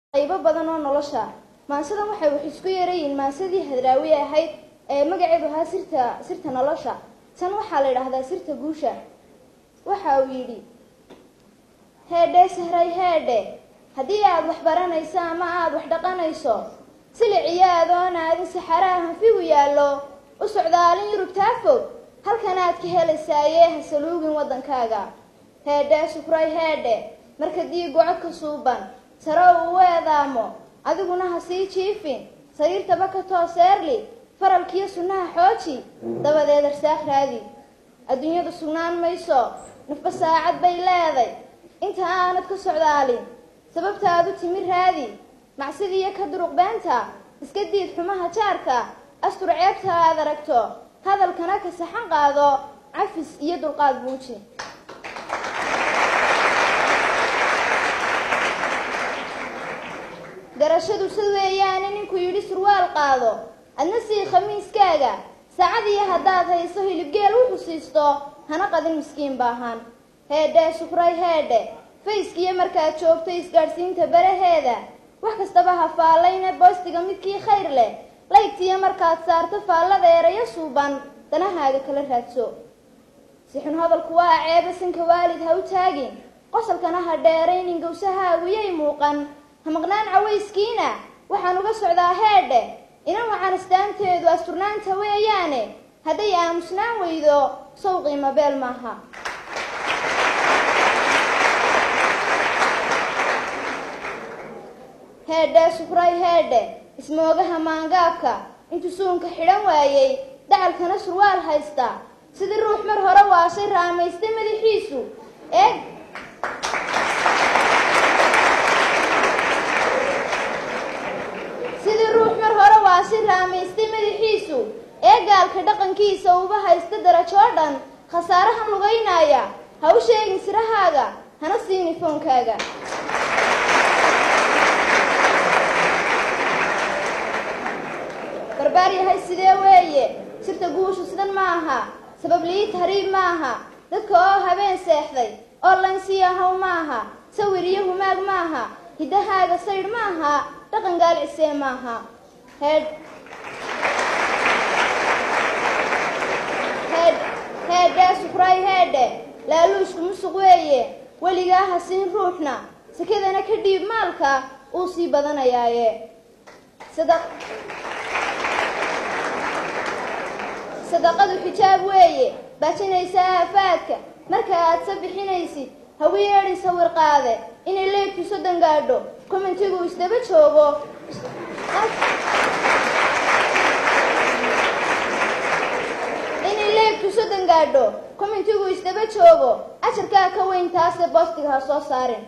qaybo badan oo nolosha maansadan waxay wax isku yeerayiin maansadii hadraawi ahayd ee magaceedu ahaa sirta sirta nolosha tan waxaa la yidhaahdaa sirta guusha waxa uu yidhi heedhe sahray heedhe haddii aad wax baranayso ama aada wax dhaqanayso siliciyo adoon aadin saxaraha hanfigu yaallo u socdaalin yurubtaa fog halkan aad ka helaysaaye ha saluugin waddankaaga heedhe sukray heedhe marka diigu codka suuban sare uu u eedaamo adiguna ha sii jiifin sariirtaba ka tooseerli faralkiyo sunnaha xooji dabadeed arsaaq raadi adduunyadu sugnaan mayso nafba saacad bay leeday inta aanad ka socdaalin sababtaadu timi raadi macsidiiyo ka duruq beenta iska diid xumaha jaarka astur ceebta aad aragto hadalkana ka saxan qaado cafis iyo dulqaad buuji garashadu sid weeyaane ninkuu yidhi surwaal qaado adna sii khamiiskaaga saacadiyo haddaad hayso hilibgeel wuxuu siisto hana qadin miskiin baahan heedhe sukray heedhe fayskiyo markaad joogto isgaadhsiinta baraheeda wax kastaba ha faallayne boostiga midkii khayr leh laygtiyo markaad saarto faallada erayo suuban danahaaga kala raadso sixun hadalku waa ceebe sanka waalid ha u taagin qosalkana ha dheeraynin gawsahaagu yay muuqan ha maqnaan cawayskiina waxaan uga socdaa heedhe inan wacan astaanteedu asturnaanta weeyaane hadday aamusnaan weydo sow qiimo beel maaha heedhe sukray heedhe ismoogaha maangaabka intuu suunka xidhan waayey dacalkana surwaal haysta sidii ruux mar hore waashay raamaystay madaxiisu eeg sidii ruux mar hore waashay raamaystay madaxiisu ee gaalka dhaqankiisa uba haysta darajoo dhan khasaarahan lugaynaya ha u sheegin sirahaaga hana siini foonkaaga barbaar yahay sidee weeye sirta guushu sidan ma aha sabab lii tahriib ma aha dadka oo habeen seexday oo laynsi ahaw ma aha sawir iyo humaag ma aha hiddahaaga saydh ma aha dhaqan gaalcisee ma aha heedh heedh heedhe sukray heedhe laaluushku musuq weeye weligaa ha siin ruuxna sakadana ka dhiib maalka uu sii badanayaaye sadaq sadaqadu xijaab weeye baajinaysa aafaadka marka aad sa bixinaysid hawi yeedhin sawir qaade inay leegtu soddon gaadho commentigu isdaba joogo inay leegtu soddon gaadho commentigu isdaba joogo ajarkaa ka weyn taase boostiga ha soo saarin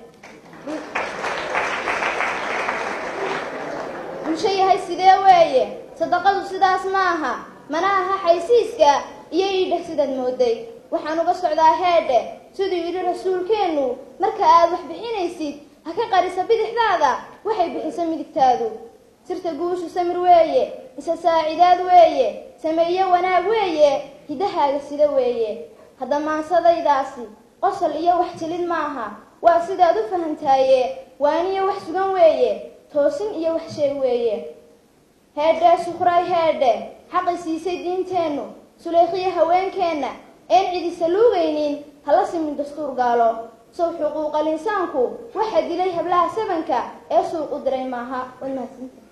bulsho yahay sidee weeye sadaqadu sidaas ma aha mana aha xaysiiska iyo iidheh sidaad mooday waxaan uga socdaa heedhe siduu yidhi rasuulkeennu marka aad wax bixinaysid ha ka qarisa bidixdaada waxay bixisa midigtaadu sirta guushu samir weeye isa saacidaad weeye sameeye wanaag weeye hiddahaaga sida weeye hadda maansadaydaasi qosol iyo wax jilid maaha waa sidaad u fahantaaye waaniyo wax sugan weeye toosin iyo wax sheeg weeye heedhe sukray heedhe xaqi siisay diinteennu suleykhiyo haweenkeenna een cidisa luugaynin hala simin dastuur gaalo sow xuquuqal insaanku waxaa dilay hablaha sabanka ee suuq u diray maaha waad mahadsantahay